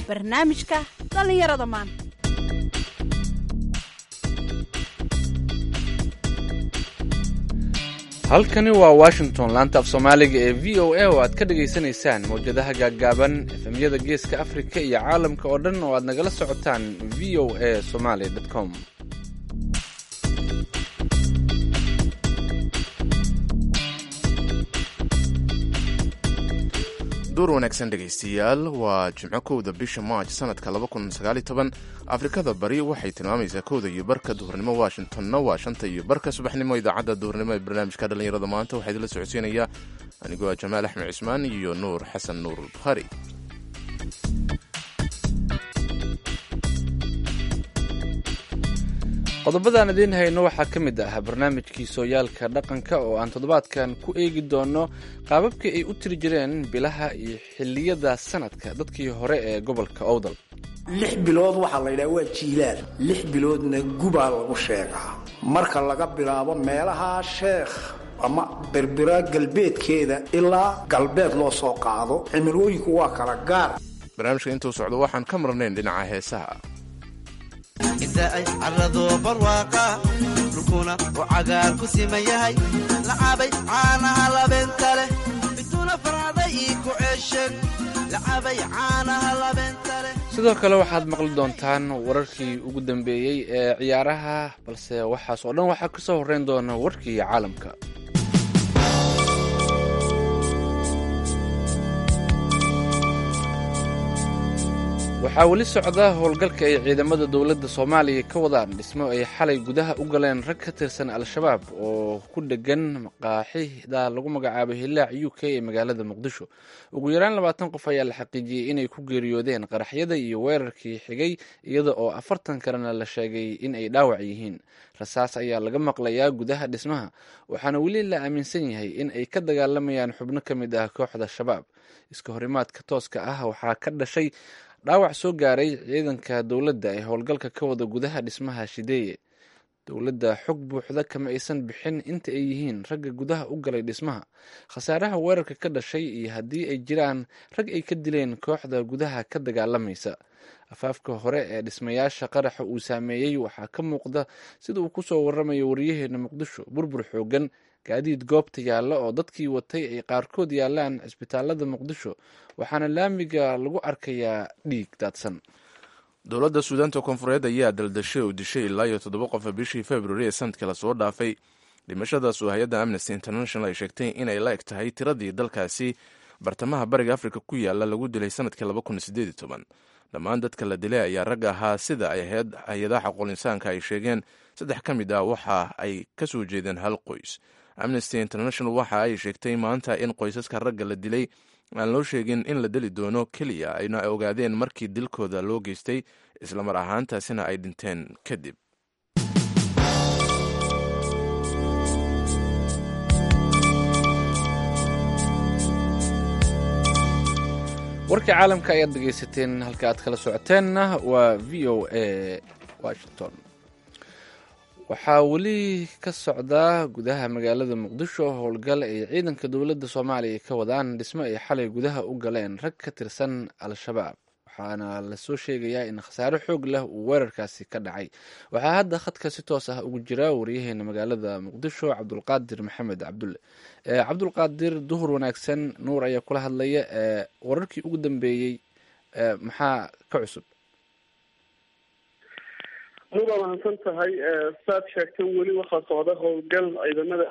barnaamijka dhallinyarada maanta halkani waa washington laanta af soomaaliga ee v o a oo aad ka dhagaysanaysaan mawjadaha gaaggaaban efemyada geeska afrika iyo caalamka oo dhan oo aad nagala socotaan v o a somaly com duur wanaagsan dhegaystayaal waa jimco kowda bisha maaj sanadka afrikada bari waxay tilmaamaysaa kowda iyo barka duhurnimo washingtonna waa shanta iyo barka subaxnimo idaacadda duhurnimo ee barnaamijka dhallinyarada maanta waxaa idinla socodsiinaya anigoo ah jamaal axmed cismaan iyo nuur xasan nuur bukhaari qodobadaan idiin hayno waxaa ka mid ah barnaamijkii sooyaalka dhaqanka oo aan toddobaadkan ku eegi doono qaababkii ay u tiri jireen bilaha iyo xilliyada sanadka dadkii hore ee gobolka owdal lix bilood waxaa la yidhaha waa jiilaal lix biloodna gubaa lagu sheegaa marka laga bilaabo meelaha sheekh ama berbera galbeedkeeda ilaa galbeed loo soo qaado cimilooyinku waa kala gaar barnaamijka intuu socdo waxaan ka marnayn dhinaca heesaha inta ay carrado barwaaqa dhulkuna uu cagaar ku siman yahay lacabay caanaha labeenta leh miduna farcaday ii ku ceesheen lacabay caanaha labeenta leh sidoo kale waxaad maqli doontaan wararkii ugu dambeeyey ee ciyaaraha balse waxaas oo dhan waxaa kasoo horreyn doona warkii caalamka waxaa weli socda howlgalka ay ciidamada dowladda soomaaliya ka wadaan dhismo ay xalay gudaha u galeen rag ka tirsan al-shabaab oo ku dhegan maqaaxida lagu magacaabo hilaac u k ee magaalada muqdisho ugu yaraan labaatan qof ayaa la xaqiijiyey inay ku geeriyoodeen qaraxyada iyo weerarkii xigay iyada oo afartan kalena la sheegay in ay dhaawac yihiin rasaas ayaa laga maqlayaa gudaha dhismaha waxaana weli la aaminsan yahay in ay ka dagaalamayaan xubno ka mid ah kooxda shabaab iska horimaadka tooska ah waxaa ka dhashay dhaawac soo gaaray ciidanka dowladda ee howlgalka ka wada gudaha dhismaha shideeye dowladda xog buuxda kama aysan bixin inta ay yihiin ragga gudaha u galay dhismaha khasaaraha weerarka ka dhashay iyo haddii ay jiraan rag ay ka dileen kooxda gudaha ka dagaalamaysa afaafka hore ee dhismayaasha qaraxa uu saameeyey waxaa ka muuqda sida uu kusoo waramayo wariyaheena muqdisho burbur xoogan gaadiid goobta yaalla oo dadkii watay ay qaarkood yaallaan cisbitaalada muqdisho waxaana laamiga lagu arkayaa dhiig daadsan dowladda suudaanta koonfureed ayaa daldashay oo dishay ilaa iyo toddoba qofa bishii februari ee sanadkii lasoo dhaafay dhimashadaas oo hay-adda amnesty international ay sheegtay inay la eg tahay tiradii dalkaasi bartamaha bariga afrika ku yaala lagu dilay sanadkii dhammaan dadka la dilay ayaa rag ahaa sida ay ahayd hay-adaha xaqolinsaanka ay sheegeen saddex ka mid ah waxa ay ka soo jeedeen hal qoys amnesty international waxa ay sheegtay maanta in qoysaska ragga la dilay aan loo sheegin in la deli doono keliya ayna ogaadeen markii dilkooda loo geystay islamar ahaantaasina ay dhinteen kadib warkii caalamka ayaad dhegaysateen halka aad kala socoteenna waa v o a washington waxaa weli ka socdaa gudaha magaalada muqdisho howlgal ay ciidanka dowladda soomaaliya ka wadaan dhismo ay xalay gudaha u galeen rag ka tirsan al-shabaab waxaana lasoo sheegayaa in khasaare xoog leh uu weerarkaasi ka dhacay waxaa hadda khadka si toos ah ugu jira wariyaheena magaalada muqdisho cabdulqaadir maxamed cabdulle cabdulqaadir duhur wanaagsan nuur ayaa kula hadlaya wararkii ugu dambeeyey maxaa ka cusub nuur waa mahadsan tahay saad sheegtay weli waxaa socda howlgal ciidamada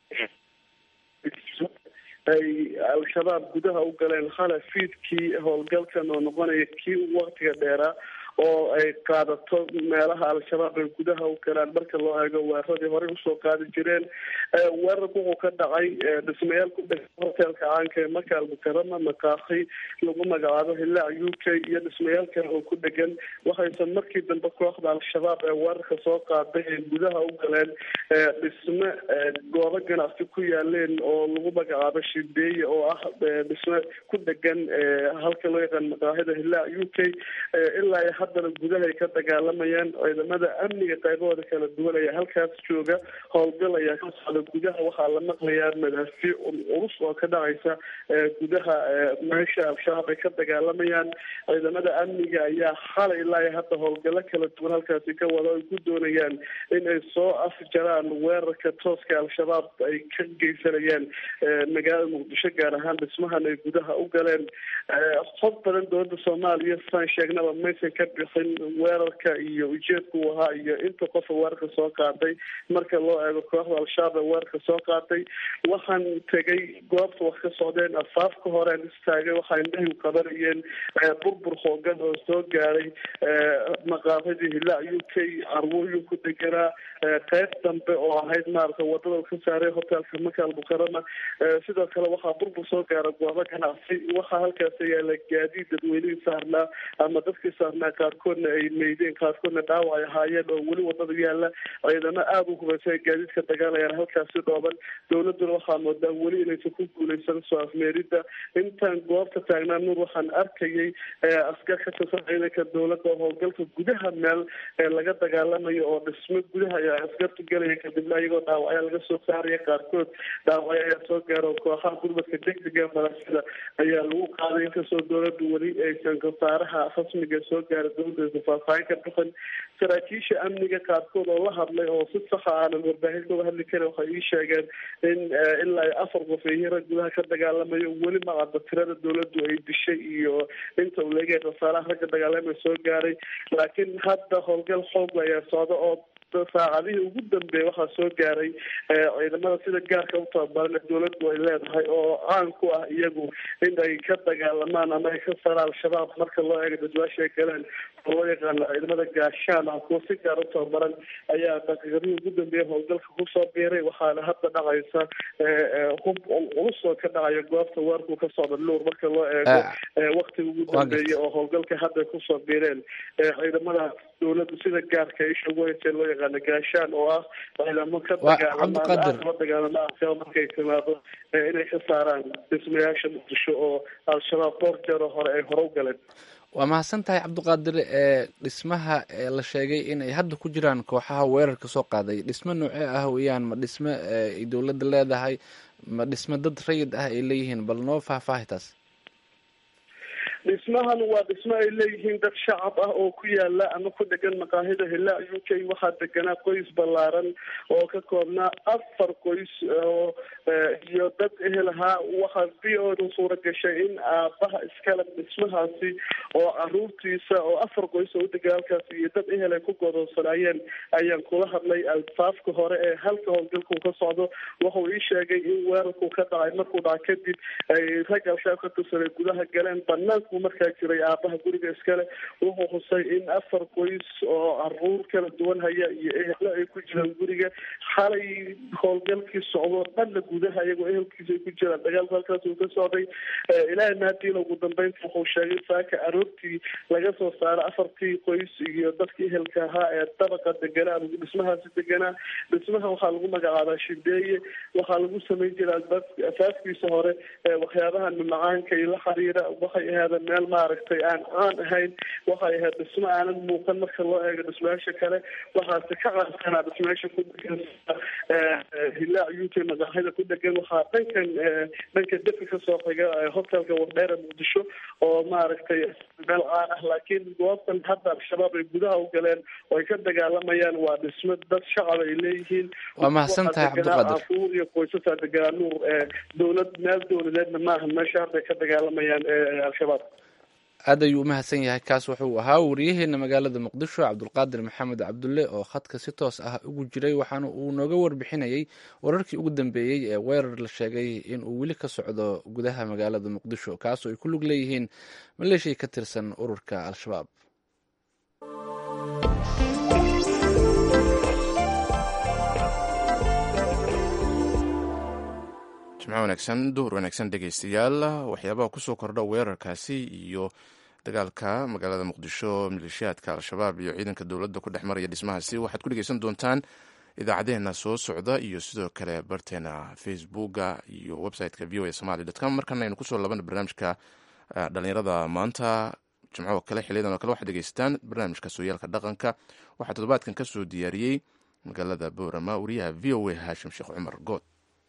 ay al-shabaab gudaha u galeen khala fiidkii howlgalkan oo noqonaya kii u waktiga dheeraa oo ay qaadato meelaha al-shabaab ay gudaha u galaan marka loo eego weeraradii horey usoo qaadi jireen weerarku wuxuu ka dhacay dhismayaal ku dhegan hotelka caanka ee maka almukarama makaakhi lagu magacaabo hilaac u k iyo dhismayaal kale oo ku dhegan waxaysan markii dambe kooxda al-shabaab ee weerarka soo qaaday ay gudaha u galeen dhisme goobo ganacsi ku yaaleen oo lagu magacaabo shideeye oo ah dhisme ku dhegan halka loo yaqaan makaahida hilaac u k ilaa haddana gudaha ay ka dagaalamayaan ciidamada amniga qaybahooda kala duwan ayaa halkaas jooga howlgal ayaa ka socda gudaha waxaa la maqlayaa madaafiic culus oo ka dhacaysa gudaha meesha al-shabaab ay ka dagaalamayaan ciidamada amniga ayaa xalay ilaa iyo hadda howlgalo kala duwan halkaasi ka wada ay ku doonayaan in ay soo afjaraan weerarka tooska al-shabaab ay ka geysanayaan magaalada muqdisho gaar ahaan dhismahan ay gudaha u galeen xog badan dowladda soomaaliya saan sheegnaba maysan ka bixin weerarka iyo ujeedka uu ahaa iyo inta qofa weerarka soo qaaday marka loo eego kooxda al-shabaab ee weerarka soo qaaday waxaan tegay goobta wax ka socdeen afaafka horean istaagay waxaa indhahiu qabanayeen burbur hoogan oo soo gaaray maqaafadii hilaac u k carwooyin ku deganaa qeyb dambe oo ahayd maarata wadada ka saaray hotelka maka almukarama sidoo kale waxaa burbur soo gaara goobo ganacsi waxaa halkaas yaala gaadiid dadweynihii saarnaa ama dadkii saarnaa qaarkoodna ay meydeen qaarkoodna dhaawac ay ahaayeen oo weli wadada yaala ciidamo aada u hubaysa gaadiidka dagaalayaan halkaasi dhooban dowladuna waxaa moodaa weli inaysan ku guuleysan soo afmeerida intaan goobta taagnaa nuur waxaan arkayay askar ka tirsan ciidanka dowladda oo howlgalka gudaha meel laga dagaalamayo oo dhismo gudaha ayaa askartu gelaya kadibna iyagoo dhaawacya laga soo saaraya qaarkood dhaawacyo ayaa soo gaara oo kooxaha gurmadka degdega malaasida ayaa lagu qaaday inkastoo dowladdu weli aysan kasaaraha rasmiga soo gaara dowladda faahfaahin ka bixin saraakiisha amniga qaarkood oo la hadlay oo si saxa aanan warbaahinta uga hadli karin waxay ii sheegeen in ilaa iyo afar qof ay hira gudaha ka dagaalamayo weli macadda tirada dowladdu ay dishay iyo inta uu leegahay khasaaraha ragga dagaalamaya soo gaaray laakiin hadda howlgal xoog ayaa socda oo saacadihii ugu dambeeya waxaa soo gaaray ciidamada sida gaarka u tababaran ee dowladdu ay leedahay oo caan ku ah iyagu in ay ka dagaalamaan ama ay ka saraan al-shabaab marka loo eego dadwaasha ay galeen oo loo yaqaano ciidamada gaashaan ah kuwa si gaar u tababaran ayaa daqiiqadihii ugu dambeeya howlgalka kusoo biiray waxaana hadda dhacaysa hub culus oo ka dhacaya goobta weerku ka socda luur marka loo eego waktiga ugu dambeeya oo howlgalka hadda kusoo biireen ciidamada dowladdu sida gaarka isha ugu hayseen loo yaqaano gaashaan oo ah ciidamo ka dagaalama dagaalama asaba markay timaado inay ka saaraan dhismayaasha muqdisho oo al-shabaab dhowr jeer oo hore ay hore u galeen waa mahadsan tahay cabdiqaadir ee dhismaha la sheegay inay hadda ku jiraan kooxaha weerarka soo qaaday dhismo noocee ah weeyaan ma dhismo ay dowladda leedahay ma dhismo dad rayid ah ay leeyihiin bal noo faahfaahi taas dhismahan waa dhismo ay leeyihiin dad shacab ah oo ku yaala ama ku dhegan maqaahida hila u k waxaa deganaa qoys ballaaran oo ka koobnaa afar qoys oo iyo dad ehel ahaa waxaa v o da suura gashay in aabaha iskale dhismahaasi oo caruurtiisa oo afar qoys oo udega halkaasi iyo dad ehel ay ku godoonsanaayeen ayaan kula hadlay alfaafka hore ee halka howlgalku ka socdo wuxuu ii sheegay in weerarku ka dhacay markuu dhaca kadib ay rag al-shabaab ka tirsanay gudaha galeen banaanku markaa jiray aabaha guriga iskale wuxuu xusay in afar qoys oo caruur kala duwan haya iyo ehlo ay ku jiraan guriga xalay howlgalkii socdo dhanna gudaha iyagoo ehelkiisa ay ku jiraan dagaalku halkaas uu ka socday ilaahay mahadiina ugu dambeynta wuxuu sheegay saaka aroortii laga soo saaro afartii qoys iyo dadkii ehelka ahaa ee dabaqa deganaa ama dhismahaasi deganaa dhismaha waxaa lagu magacaabaa shideeye waxaa lagu samayn jira asaaskiisa hore waxyaabaha mamacaanka iyo la xiriira waxay ahaadeen meel maaragtay aan caan ahayn waxay ahayd dhismo aanan muuqan marka loo eego dhismayaasha kale waxaase ka caansanaa dhismayaasha ku degan hilaac u k maqaaxida ku degan waxaa dhankan dhanka defi kasoo xiga hotelka wardheera muqdisho oo maaragtay meel caan ah laakiin goobtan hadda al-shabaab ay gudaha u galeen oo ay ka dagaalamayaan waa dhismo dad shacab ay leeyihiin waa mahadsan tahay cabdiqaadir cafuur iyo qoysasaa deganaa nuur dowlad meel dowladeedna maaha meesha hadda ay ka dagaalamayaan al-shabaab aad ayuu u mahadsan yahay kaas wuxuu ahaa wariyaheena magaalada muqdisho cabdulqaadir maxamed cabdulle oo khadka si toos ah ugu jiray waxaana uu nooga warbixinayay wararkii ugu dambeeyey ee weerar la sheegay in uu weli ka socdo gudaha magaalada muqdisho kaas oo ay ku lug leeyihiin maleeshiya ka tirsan ururka al-shabaab jimco wanaagsan duhur wanaagsan dhegeystayaal waxyaabaha kusoo kordha weerarkaasi iyo dagaalka magaalada muqdisho maleeshiyaadka al-shabaab iyo ciidanka dowladda ku dhex maraya dhismahaasi waxaad ku dhegeysan doontaan idaacadeena soo socda iyo sidoo kale barteena facebooka iyo websiteka v o a somaly com markana aynu kusoo labana barnaamijka dhalinyarada maanta jimcoo kale xiliyadan oo kale waxaad dhegeystaan barnaamijka sooyaalka dhaqanka waxaa toddobaadkan ka soo diyaariyey magaalada boorama wariyaha v o a haashim sheekh cumar good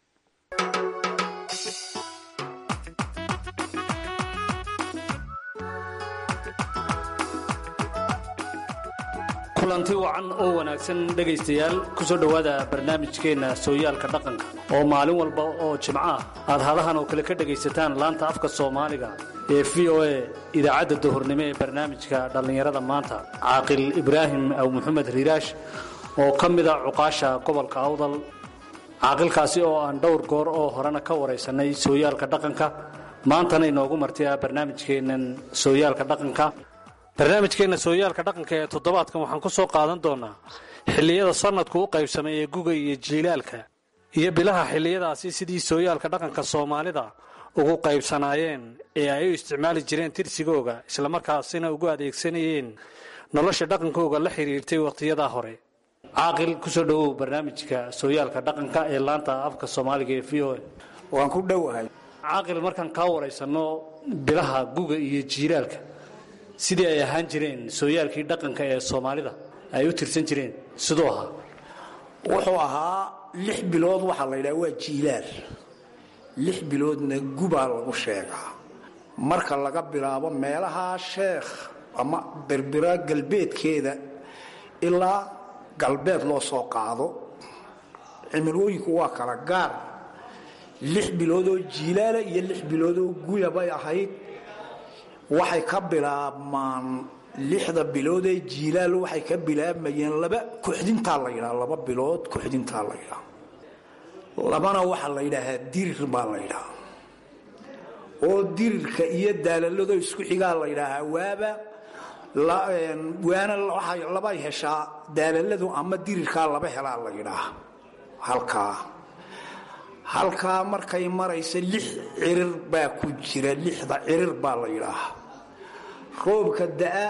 kulanti wacan oo wanaagsan dhegaystayaal ku soo dhowaada barnaamijkeenna sooyaalka dhaqanka oo maalin walba oo jimco ah aad hadahan oo kale ka dhegaysataan laanta afka soomaaliga ee v o a idaacadda duhurnimo ee barnaamijka dhallinyarada maanta caaqil ibraahim aw maxamed riiraash oo ka mida cuqaasha gobolka awdal caaqilkaasi oo aan dhowr goor oo horena ka waraysanay sooyaalka dhaqanka maantana inoogu martiya barnaamijkeennan sooyaalka dhaqanka barnaamijkeenna sooyaalka dhaqanka ee toddobaadkan waxaan ku soo qaadan doonaa xilliyada sanadku u qaybsamay ee guga iyo jiilaalka iyo bilaha xilliyadaasi sidii sooyaalka dhaqanka soomaalida ugu qaybsanaayeen ee ay u isticmaali jireen tirsigooga islamarkaasina ugu adeegsanayeen nolosha dhaqankooga la xiriirtay wakhtiyadaa hore caaqil kusoo dhowow barnaamijka sooyaalka dhaqanka ee laanta afka soomaaliga ee v o waan ku dhowahay caaqil markaan kaa waraysanno bilaha guga iyo jiilaalka sidii ay ahaan jireen sooyaalkii dhaqanka ee soomaalida ay u tirsan jireen siduu ahaa wuxuu ahaa lix bilood waxaa la yidhaha waa jiilaal lix biloodna gubaa lagu sheegaa marka laga bilaabo meelaha sheekh ama berbera galbeedkeeda ilaa galbeed loo soo qaado cimilooyinku waa kala gaar lix biloodoo jiilaala iyo lix biloodoo guya bay ahayd waxay ka bilaabmaan lixda bilood ee jiilaal waxay ka bilaabmayeen laba kuxdintaa la yidhaha laba bilood kuxdintaa la yidhaha labana waxaa la yidhaahaa dirir baa la yidhaha oo dirirka iyo daalalado isku xigaa la yidhaahaa waaba waana labay heshaa daalaladu ama dirirkaa laba helaa la yidhaaha halkaa halkaa markay maraysa lix cirir baa ku jira lixda cirir baa la yidhaahaa roobka da-a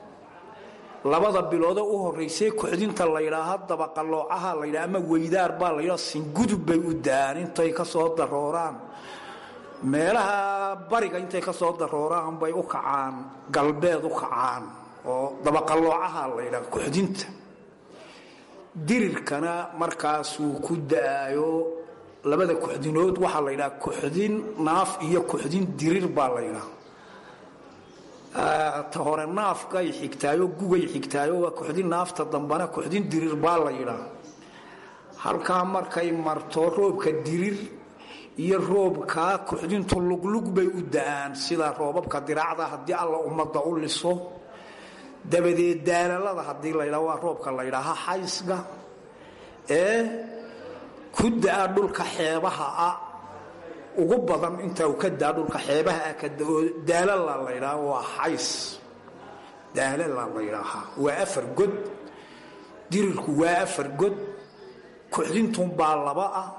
labada biloode u horeysay kuxdinta la yidhaaha dabaqaloocaha la yidhaha ama weydaar baa la yidhaha singudub bay u da-aan intay ka soo darooraan meelaha bariga intay ka soo darooraan bay u kacaan galbeed u kacaan oo dabaqaloocaha la yidhaha kuxdinta dirirkana markaasuu ku da-ayo labada kuxdinood waxaa la yidhaha kuxdin naaf iyo kuxdin dirir baa la yidhaha ta hore naafkay xigtaayo gugay xigtaayo waa kuxdin naafta dambana kuxdin dirir baa la yidhaha halkaa markay marto roobka dirir iyo roobkaa kuxdintu luglug bay u da-aan sida roobabka diraacda haddii alla ummadda u liso dabadeed daalalada haddii la ydhaha waa roobka la ydhaaha xaysga ee ku da-a dhulka xeebaha ah ugu badan inta uu ka daa dhulka xeebaha ah kadao daalala la ydhaha waa xays daalala la ydhaahaa waa afar god dirirku waa afar god kuxdintun baa laba ah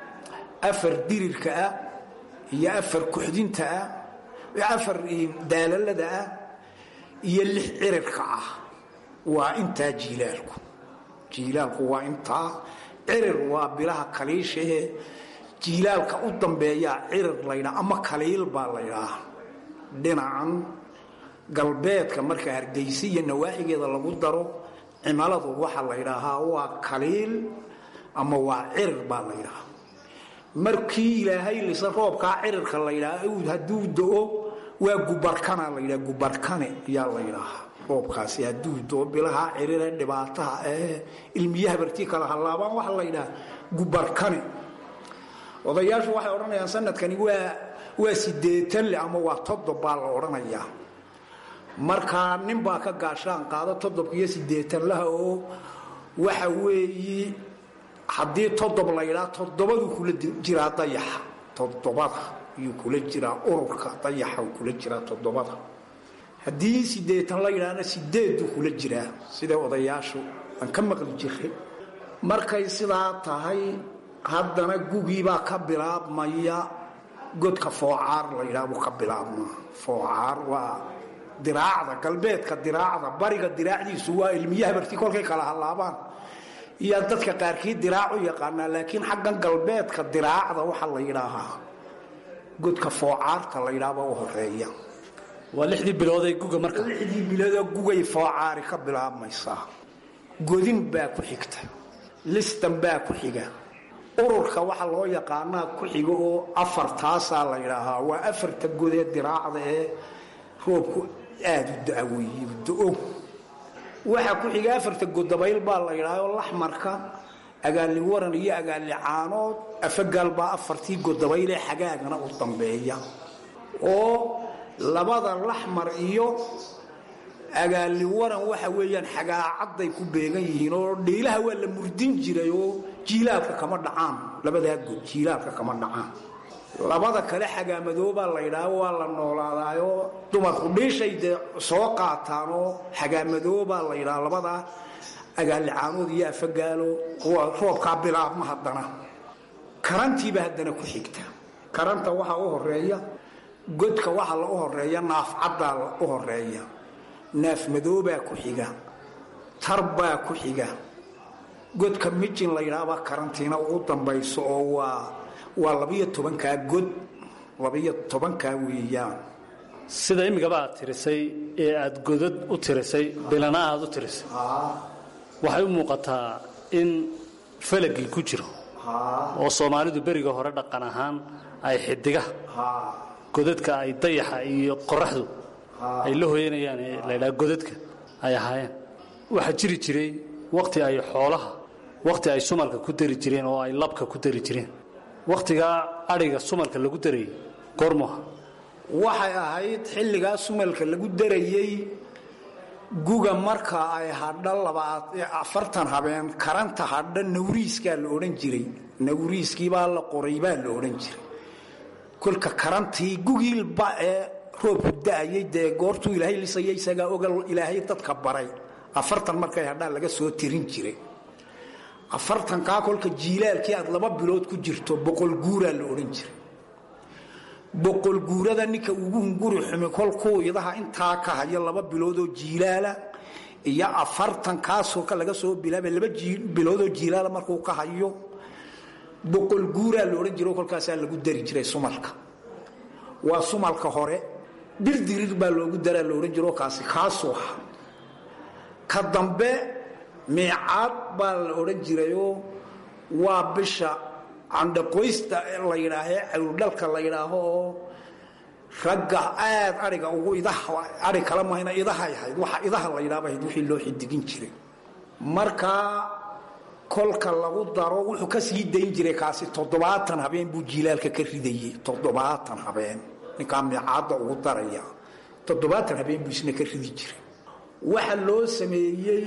afar dirirka ah iyo afar kuxdinta ah afar daalalada ah iyo lix cirirka ah waa intaa jiilaalku jiilaalku waa intaa cirir waa bilaha kaliishahe jiilaalka u dambeeyaa cirir laydhaa ama kaliil baa laydhaa dhinacan galbeedka marka hargeysa iyo nawaaxigeeda lagu daro cimiladu waxaa la ydhaahaa waa kaliil ama waa cirir baa laydhahaa markii ilaahay lisa roobkaa cirirka laydhaa hadduu do-o waa gubarkana laydhaa gubarkane ayaa laydhaahaa roobkaasi hadduu doo bilaha cirire dhibaataha ee ilmiyaha bartii kala hallaabaan waxaa laydhaha gubarkane odayaashu waxay odhanayaan sanadkani waa waa sideetan le ama waa todob baa la odhanayaa markaa nin baa ka gaashaan qaado todobka iyo sideetan laha oo waxa weeyi haddii todob laydhaa todobaduu kula jiraa dayaxa todobada ayuu kula jiraa ururka dayaxa kula jiraa todobada haddii sideetan la yidhaahna sideeduu kula jiraa sida odayaashu aan ka maqli jiray markay sidaa tahay haddana gugiibaa ka bilaabmaya godka foocaar la yidhaha buu ka bilaabmaa foocaar waa diraacda galbeedka diraacda bariga diraacdiisu waa ilmiyaha barti kolkay kala hallaabaan iyo dadka qaarkii diraac u yaqaanaa laakiin xaggan galbeedka diraacda waxaa la yidhaahaa godka foocaarta la yidhaahba u horeeya waa lixdii bilood ee guga marka lixdii biloodoo gugay foocaari ka bilaabmaysaa godin baa ku xigta listan baa ku xiga ururka waxaa loo yaqaanaa ku xiga oo afartaasaa la yidhaahaa waa afarta godee diraacda ee roobku aada u da-weeye do-o waxaa ku xiga afarta godabayl baa la yidhaha oo laxmarka agaali waran iyo agaali caanood afagaal baa afartii godabaylee xagaagana u dambeeya oo labada laxmar iyo agaali waran waxa weeyaan xagaacadday ku beegan yihiin oo dhiilaha waa la murdin jiray oo jiilaalka kama dhacaan labadaa god jiilaalka kama dhacaan labada kale xagaamadoobaa la yidhaah waa la noolaadaayoo dumarku dhiishay dee soo qaataan oo xagaamadoobaa la yidhaha labadaa agaalicaanood iyo afagaalo waa roobkaa bilaabma haddana karantiiba haddana ku xigta karanta waxaa u horeeya godka waxaa la u horeeya naafcaddaa la u horeeya naafmadoobaa ku xiga tarbaa ku xiga godka mijin la yidhaahbaa karantiina ugu dambayso oo waa waa labiyo tobankaa god labiyo tobankaa weeyaan sida imigaba aad tirisay ee aad godad u tirisay bilana aad u tirisay waxay u muuqataa in falagii ku jiro oo soomaalidu beriga hore dhaqan ahaan ay xidiga godadka ay dayaxa iyo qoraxdu ay la hoyanayaan ee laydhaha godadka ay ahaayeen waxaa jiri jiray wakhti ay xoolaha wakhti ay sumalka ku dari jireen oo ay labka ku dari jireen wakhtigaa adhiga sumalka lagu darayay goormuha waxay ahayd xilligaa sumalka lagu darayey guga marka ay hadha afartan habeen karanta hadha nawriiskaa la odhan jiray nawriiskiibaa la qoray baa la odhan jiray kolka karantii gugiilba ee roobku da-ayay dee goortuu ilaahay lisaya isagaa ogal ilaahay dadka baray afartan markay hadhaa laga soo tirin jiray afartankaa kolka jiilaalkii aad laba bilood ku jirto boqol guuraa la odhan jiray boqol guurada ninka ugu hunguri xumi kolkuu idaha intaa ka hayo laba biloodoo jiilaala iyo afartan kaasoo ka laga soo bilaaba laba biloodoo jiilaala markuu ka hayo boqol guuraa la odhan jiro kolkaasaa lagu dari jiray sumalka waa sumalka hore dirdirir baa loogu daraa la odhan jiro kaasi kaasuu aha ka dambe miicaad baa la odhan jirayoo waa bisha candhaqoysta la yidhaahee cawrdhalka la yidhaaho oo ragga aad aiga ugu idaai kala mahayna idahay ahayd waxa idaha la yidhahba ahayd wixii loo xidigin jiray markaa kolka lagu daro wuxuu ka sii dayn jiray kaasi toddobaatan habeen buu jiilaalka ka ridayey toddobaatan habeen ninkaa miicaadda ugu daraya toddobaatan habeen buu isna ka ridi jiray waxa loo sameeyey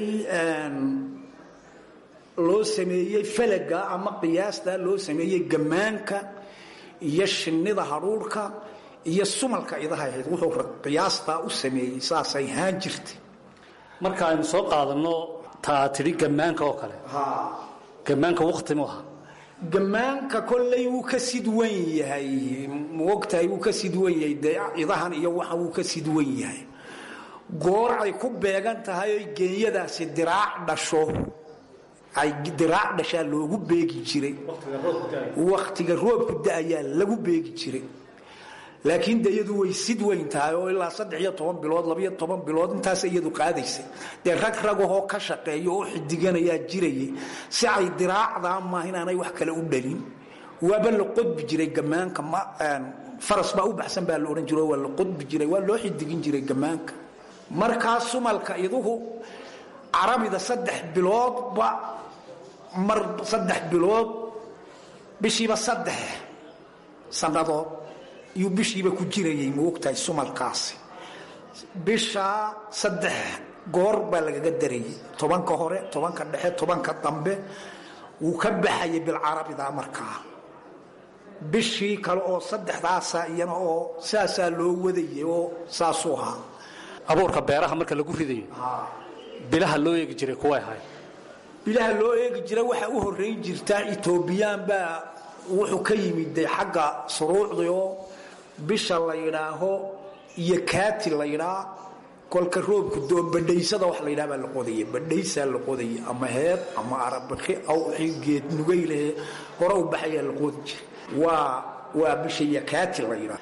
loo sameeyey falaga ama qiyaasta loo sameeyey gammaanka iyo shinnida hadhuurhka iyo sumalka idahay ahayd wuxuu qiyaastaa u sameeyey saasay haan jirtay marka aynu soo qaadanno taa tidhi gammaanka oo kale gammaanka wakti mu aha gammaanka kolley wuu ka sidwan yahay maogtahay wuu ka sidwan yahay dee idahan iyo waxa wuu ka sidwan yahay goor ay ku beegan tahay oy geenyadaasi diraac dhasho ay diraac dhashaa loogu beegi jiray wakhtiga roobku da-ayaa lagu beegi jiray laakiin de iyadu way sid weyn tahay oo ilaa saddex iyo toban bilood labiyo toban bilood intaas iyadu qaadaysay dee rag ragahoo ka shaqeeya oo xidiganayaa jirayay si ay diraacdaa maaha inaanay wax kale u dhalin waaba la qodbi jiray gammaanka faras baa u baxsan baa la odhan jiro waa la qodbi jiray waa loo xidigin jiray gammaanka markaa sumalka iduhu carabida saddex biloodba mar saddex bilood bishiiba saddex sannadood iyuu bishiiba ku jirayay ma ogtahay sumalkaasi bishaa saddex goor baa lagaga darayay tobanka hore tobanka dhexe tobanka dambe wuu ka baxayay bilcarabida markaa bishii kale oo saddexdaasa iyana oo saasaa loo wadayay oo saasuu ahaa abuurka beeraha marka lagu ridayo bilaha loo eegi jiray kuway ahayd bilaha loo eegi jira waxaa u horeyn jirtaa etoobiyaan baa wuxuu ka yimid de xagga suruucdii oo bisha la yidhaaho iyo kaati la yidhaa kolka roobku doo badhaysada wax la yidhaha baa la qodaya badhaysaa la qodaya ama heed ama arabaki aw geed nugaylehe hore u baxayaa la qodi jiray waa waa bisha iyo kaati la yidhaah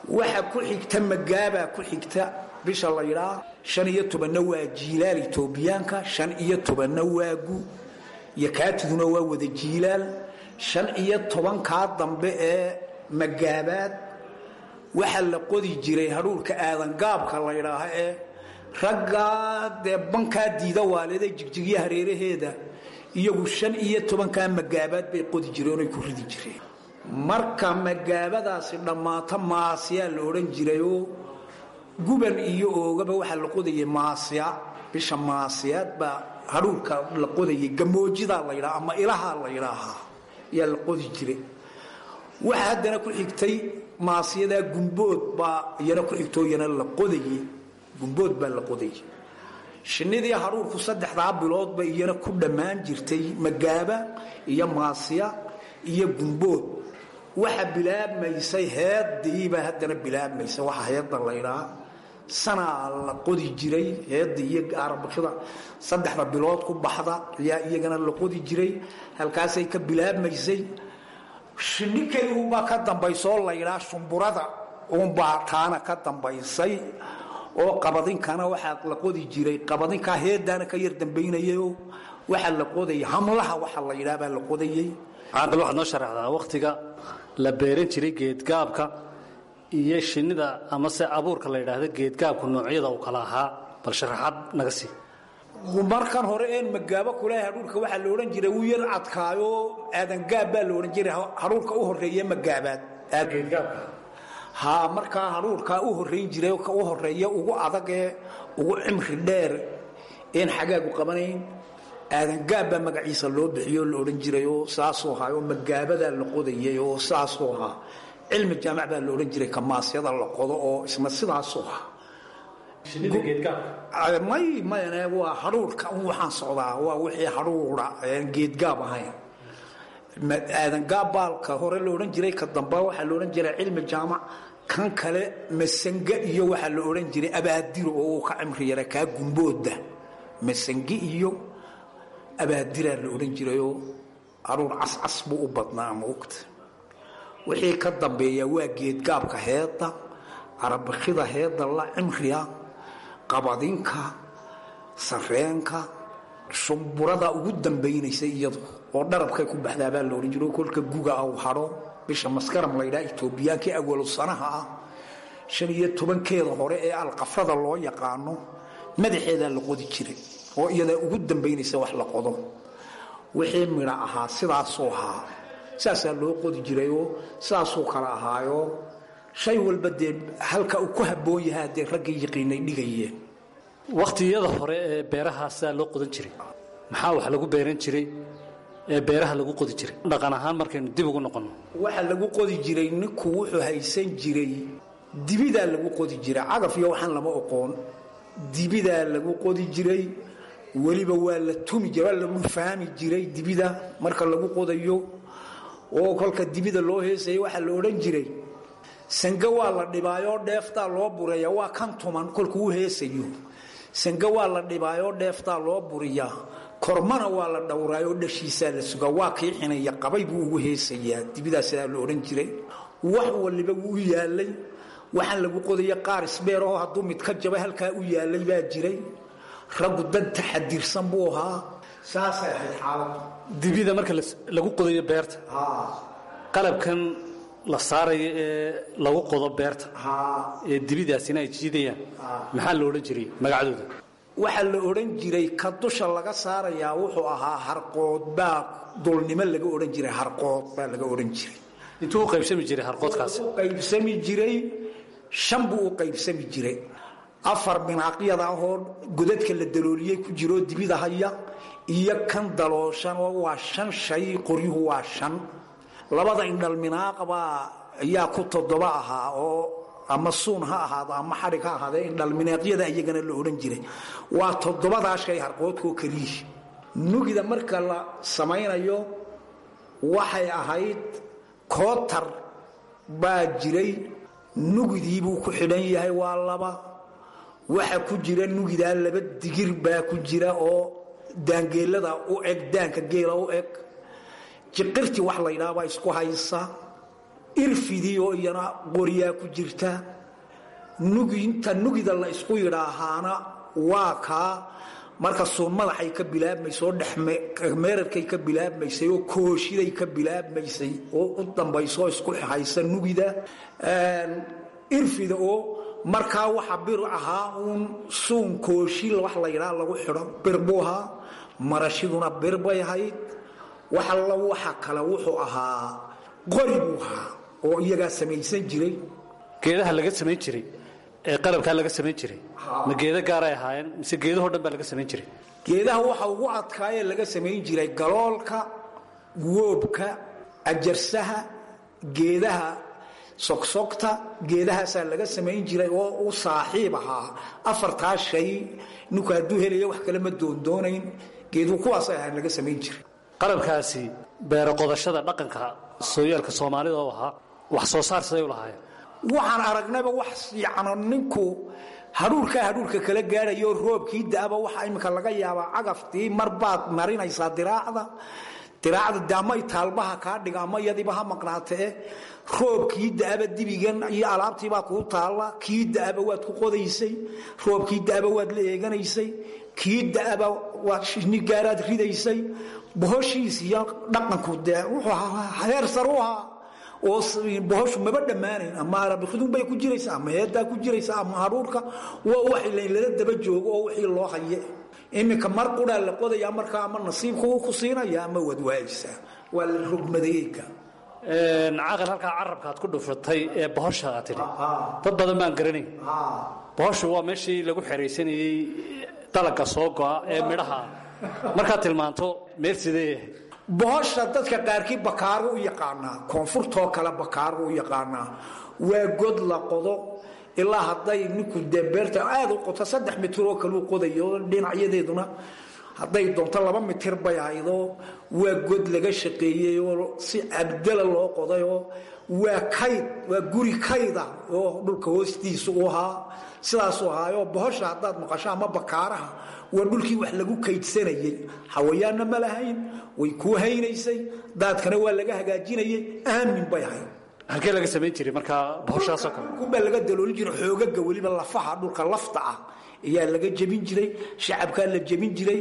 waxa ku xigta magaabaa ku xigta bisha la yidhaa shan iyo tobanna waa jiilaal etoobiyaanka shan iyo tobanna waa gu iyo kaatiduna waa wada jiilaal shan iyo tobankaa dambe ee magaabaad waxaa la qodi jiray hadhuurka aadangaabka la ydhaaha ee raggaa dee bankaa diida waalida jigjigya hareeraheeda iyagu shan iyo tobankaa magaabaad bay qodi jireen oy ku ridi jireen marka magaabadaasi dhammaato maasyaa la odhan jirayoo guban iyo oogaba waxaa la qodayay maasya bisha maasyaad baa hadhuurka la qodayay gamoojidaa la ydhaa ama ilahaa la ydhaahaa ayaa la qodi jiray waxa haddana ku xigtay maasyadaa gumbood baa iyana ku xigtoo iyana la qodayay gumbood baa la qodayay shinnidii hadhuurku saddexdaa biloodba iyana ku dhammaan jirtay magaaba iyo maasya iyo gumbood waxa bilaabmaysay heediibaa haddana bilaabmaysa waxa heedda laydhaa sanaa la qodi jiray heedda iyo arabakida saddexda bilood ku baxda ayaa iyagana la qodi jiray halkaasay ka bilaabmaysay shinni keligunbaa ka dambaysaoo laydhaa shumburada uunbaa taana ka dambaysay oo qabadinkana waxaa la qodi jiray qabadinkaa heedaana ka yar dambaynayayo waxaa la qodayay hamlaha waxa la yidhaha baa la qodayay caaqil waxaad noo sharaxdaa wakhtiga la beeran jiray geedgaabka iyo shinnida amase abuurka la yidhaahda geedgaabku noocyada uu kala ahaa bal sharaxaad naga sii markan hore een magaabo kulaha hadhuurka waxaa la odhan jiray wuu yar adkaayo aadangaab baa la odhan jiray hadhuurka u horeeye magaabaad ha markaa hadhuurkaa u horayn jiray ka u horeeya ugu adagee ugu cimri dheer een xagaagu qabanayn aadangaab baa magaciisa loo bixiyo la odhan jirayoo saasuu ahaa oo magaabadaa la qodayay oo saasuu ahaa cilmi jaamac baa la odhan jiray kamaasyada la qodo oo isna sidaasuu ahaa may mayne waa hadhuurka un waxaan socdaa waa wixii hadhuura aan geedgaab ahayn aadangaab baalka hore la odhan jiray ka damba waxaa la odhan jiray cilmi jaamac kan kale masange iyo waxaa la odhan jiray abaadiro oo uu ka cimri yara kaa gumbooda masange iyo abaadiraa la odhan jirayoo hadhuur cascas buu u badnaa maogta wixii ka dambeeya waa geedgaabka heedda carabakida heedda la cimriya qabadinka sareenka shumburada ugu dambaynaysa iyadu oo dharabkay ku baxdaabaa la odhan jiro kolka guga au hadho bisha maskaram laydhaa etoobiyaankii awalu sanaha ah shan iyo tobankeeda hore ee alqafrada loo yaqaano madaxeedaa la qodi jiray oo iyadaa ugu dambaynaysa wax la qodo wixii midha ahaa sidaasuu ahaa saasaa loo qodi jirayoo sidaasuu kala ahaayo shay walba dee halka uu ku habboon yahaa dee raggii yaqiinay dhigayeen wakhtiyada hore ee beeraha sidaa loo qodan jiray maxaa wax lagu beeran jiray ee beeraha lagu qodi jiray dhaqan ahaan markaynu dib ugu noqonno waxa lagu qodi jiray ninku wuxuu haysan jiray dibidaa lagu qodi jiray cagaf iyo waxaan lama oqoon dibidaa lagu qodi jiray weliba waa la tumi jira waa lagu fahmi jiray dibida marka lagu qodayo oo kolka dibida loo heesaya waxaa la odhan jiray sange waa la dhibaayoo dheeftaa loo bureeya waa kan tuman kolkuu heesayo sange waa la dhibaayoo dheeftaa loo buriyaa kormana waa la dhowraayoo dhashiisaa la sugaa waa kii xinaya qabay buu ugu heesayaa dibidaa sidaa la odhan jiray wax waliba wuu u yaalay waxaan lagu qodaya qaar isbeeroo hadduu mid ka jaba halkaa u yaalay baa jiray raggu dad taxadirsan buu ahaa saasay ahayd xaaladu dibida marka lagu qodayo beerta qalabkan la saarayo ee lagu qodo beerta ee dibidaasina ay jiidayaan maxaa la odhan jiray magacdooda waxaa la odhan jiray ka dusha laga saarayaa wuxuu ahaa harqood baa dulnimo laga odhan jiray harqood baa laga odhan jiray intuu u qaybsami jiray harqoodkaasi u qaybsami jiray shan buu u qaybsami jiray afar binaaqyada ahoo godadka la dalooliyey ku jiroo dibida haya iyo kan dalooshan oo waa shan shay qoryuhu waa shan labada indhalminaaqbaa ayaa ku toddoba ahaa oo ama suun ha ahaado ama xadhig ha ahaadee indhalminaaqyada iyagana la odhan jiray waa toddobadaa shay harqoodkoo keliyi nugida marka la samaynayo waxay ahayd kootar baa jiray nugidiibuu ku xidhan yahay waa laba waxa ku jira nugidaa laba digir baa ku jira oo daangeelada u eg daanka geela u eg jiqirtii wax laydhaabaa isku haysa irfidii oo iyana qoryaa ku jirta nuginta nugida la isku yidhaahaana waa kaa marka suun madaxay ka bilaabmaysay oo dhexmeerarkay ka bilaabmaysay oo kooshiday ka bilaabmaysay oo u dambayso isku haysa nugida irfida oo markaa waxa bir ahaa uun suun kooshi wax la yidhaha lagu xidho bir buu ahaa marashiduna bir bay ahayd waxalla waxa kale wuxuu ahaa qori buu ahaa oo iyagaa samaysan jiray geedaha laga samayn jiray ee qalabkaa laga samayn jiray ma geedo gaaray ahaayeen mise geedahoo dhan baa laga samayn jiray geedaha waxa ugu adkaayee laga samayn jiray galoolka woobka ajarsaha geedaha sogsogta geedahaasaa laga samayn jiray oo u saaxiib ahaa afartaa shay ninku hadduu helaya wax kale ma doondoonayn geeduhu kuwaasay ahaan laga samayn jiray qalabkaasi beero qodashada dhaqanka sooyaalka soomaalida oo ahaa wax soo saar siday u lahaayeen waxaan aragnayba wax yacno ninku hadhuurkaa hadhuurka kala gaadhayo roobkii da'aba waxa iminka laga yaabaa cagaftii mar baad marinaysaa diraacda diraacda de ama itaalbaha kaa dhiga ama iyadiiba ha maqnaatee roobkii da'aba dibigan iyo alaabtiibaa kuu taalla kii da'aba waad ku qodaysay roobkii da'aba waad la eeganaysay kii da'aba waad shini gaaraad ridaysay bohoshiis iyo dhaqanku dee wuxuu ahaa heer sar u ahaa oo bohoshu maba dhammaanayn ama arabikidun bay ku jiraysaa ama heedaa ku jiraysaa ama hadhuurka waa wax lala daba joogo oo wixii loo haye iminka mar quraa la qodayaa markaa ama nasiibku ku siinaya ama waad waayaysaa waa la rogmadeeyeyka caqal halkaa carabkaad ku dhufatay ee bohosha aad tidhi dad badan baan garanayn bohoshu waa meeshii lagu xeraysanayey dalagga soo go'a ee midhaha markaad tilmaanto meel sidee bohosha dadka qaarkii bakaaru u yaqaanaa koonfurtoo kale bakaaru u yaqaanaa waa god la qodo ilaa hadday ninku dee beerta aada u qoto saddex mitir oo kale u qodayo dhinacyadeeduna hadday doonto laba mitir bay ahaydoo waa god laga shaqeeyey oo si abdala loo qodayoo waa kayd waa guri kayda oo dhulka hoostiisa u ahaa sidaasuu ahaayoo bohosha haddaad maqasho ama bakaaraha waa dhulkii wax lagu kaydsanayey xawayaanna ma lahayn way kuu haynaysay daadkana waa laga hagaajinayay aamin bay ahayd halkee laga samayn jiray markaa bohoshaasoo kale baa laga daloolin jiray xoogaga weliba lafaha dhulka lafta ah ayaa laga jebin jiray shacabkaa la jebin jiray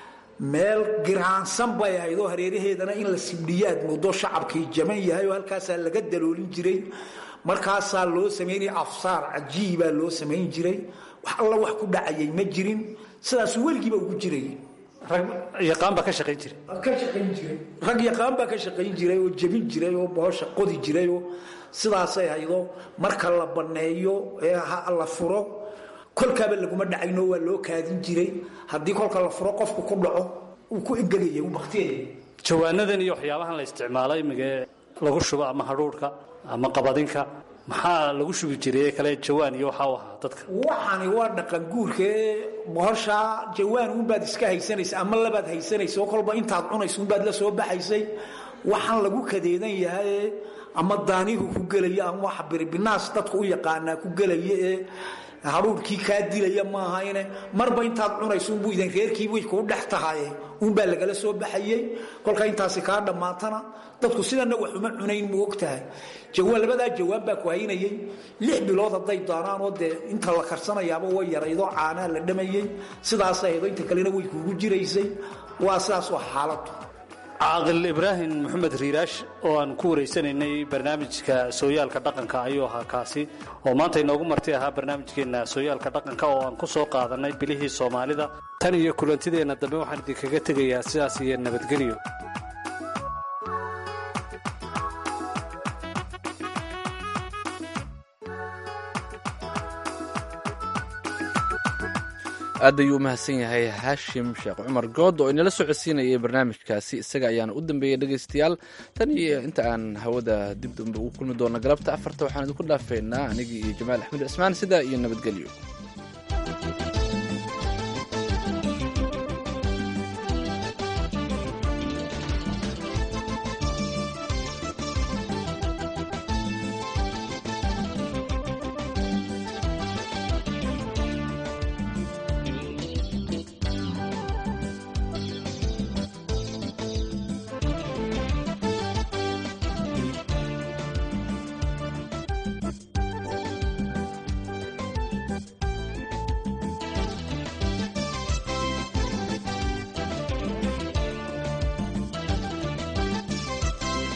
meel giraansan bay ahayd oo hareeraheedana in la sibdhiyaad muddo shacabkii jaman yahay oo halkaasaa laga daloolin jiray markaasaa loo samaynaya afsaar cajiibaa loo samayn jiray wax alla wax ku dhacayay ma jirin sidaasuu weligiiba ugu jiray rag yaqaan baa ka shaqayn jiray ka shaqayn jiray rag yaqaan baa ka shaqayn jiray oo jebin jiray oo bohosha qodi jiray oo sidaasay haydoo marka la banneeyo ee la furo kolkaaba laguma dhacayno waa loo kaadin jiray haddii kolka la furo qofku ku dhaco uu ku engegaya uu baktiyaya jawaanadan iyo waxyaabahan la isticmaalo imigee lagu shubo ama hadhuurhka ama qabadinka maxaa lagu shubi jiray kale jawaan iyo waxaa u ahaa dadka waxani waa dhaqan guurka ee bohoshaa jawaan unbaad iska haysanaysa ama labaad haysanaysa oo kolba intaad cunaysa unbaad la soo baxaysay waxaan lagu kadeedan yahay ama daanihu ku gelaya ama waxa biribinaas dadku u yaqaanaa ku gelaya ee hadhuurkii kaa dilaya maahayne marba intaad cunayso unbuu idan reerkiibay kuu dhex tahaye unbaa lagala soo baxayey kolka intaasi kaa dhammaatana dadku sidana wax uma cunayn mu og tahay jawaan labadaa jawaan baa ku haynayey lix bilood hadday daanaanoo dee inta la karsanayaaba way yaraydoo caanaa la dhamayey sidaasay haydo inta kalena way kuugu jiraysay waa sidaas waa xaaladu caaqil ibraahim maxamed riiraash oo aan ku wareysanaynay barnaamijka sooyaalka dhaqanka ayuu ahaa kaasi oo maanta inoogu marti ahaa barnaamijkeenna sooyaalka dhaqanka oo aan ku soo qaadanay bilihii soomaalida tan iyo kulantideenna dambe waxaan idinkaga tegayaa sidaas iyo nabadgelyo aad ayuu u mahadsan yahay haashim sheekh cumar good oo inala socodsiinayay barnaamijkaasi isaga ayaana u dambeeyey dhegaystayaal tan iyo inta aan hawada dib dambe ugu kulmi doono galabta afarta waxaan idinku dhaafeynaa anigii iyo jamaal axmed cismaan sidaa iyo nabadgelyo